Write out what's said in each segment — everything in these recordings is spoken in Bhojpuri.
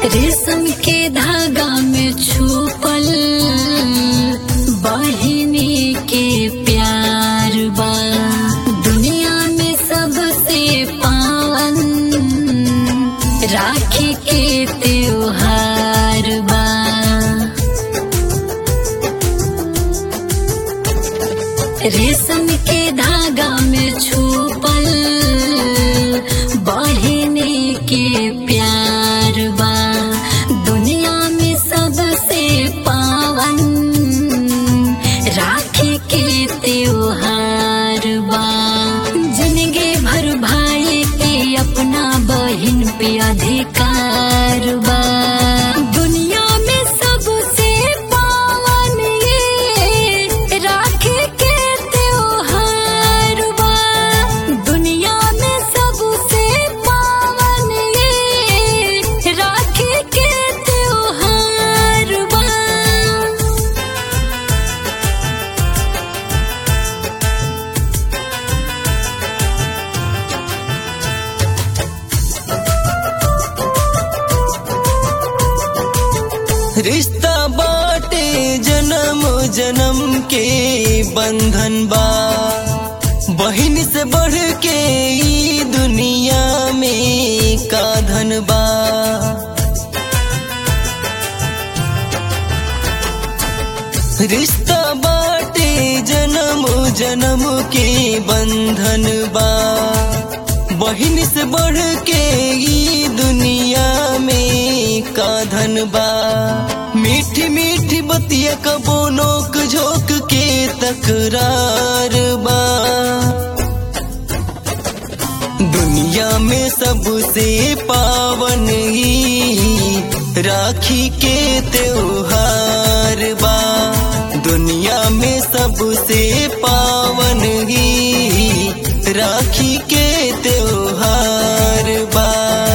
रेशम के धागा में छुपल बहिनी के प्यार बा दुनिया में सबसे पावन राखी के त्योहार बा रेशम के धागा में छुपल बहिनी के प्यार बा दुनिया में सबसे पावन राखी के त्योहार बा जिंदगी भर भाई के अपना बहिन पे अधिकार बा दुनिया में सबसे पावन ये राखी के त्योहार बा दुनिया में सबसे पावन ये राखी के त्योहार बा रिश्ता बाटे जन्म जन्म के बंधन बा बहिन से बढ़ के ई दुनिया में का धन बा रिश्ता बाटे जन्म जन्म के बंधन बा बहिन से बढ़ के ई दुनिया में का धन बा मीठी मीठी बतिया कबो नोक झोंक के तकरार बा दुनिया में सबसे पावन ही राखी के त्योहार बा दुनिया में सबसे पावन ही राखी के त्योहार बा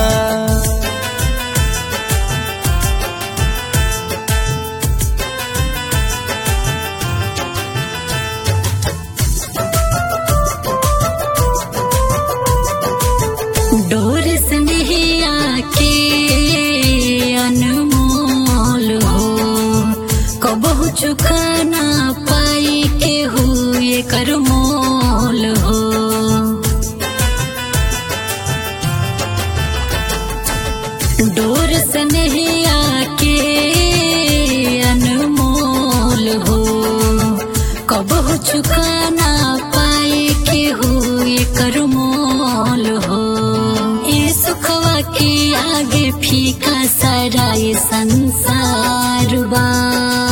डोर स्नेहिया के अनमोल हो कबहु चुका ना पाई के हुए कर मोल हो डोर स्नेहिया के अनमोल हो कबहु चुका ना पाए के हुए कर मोल हो ये सुखवा के आगे फीका सारा ये संसार बा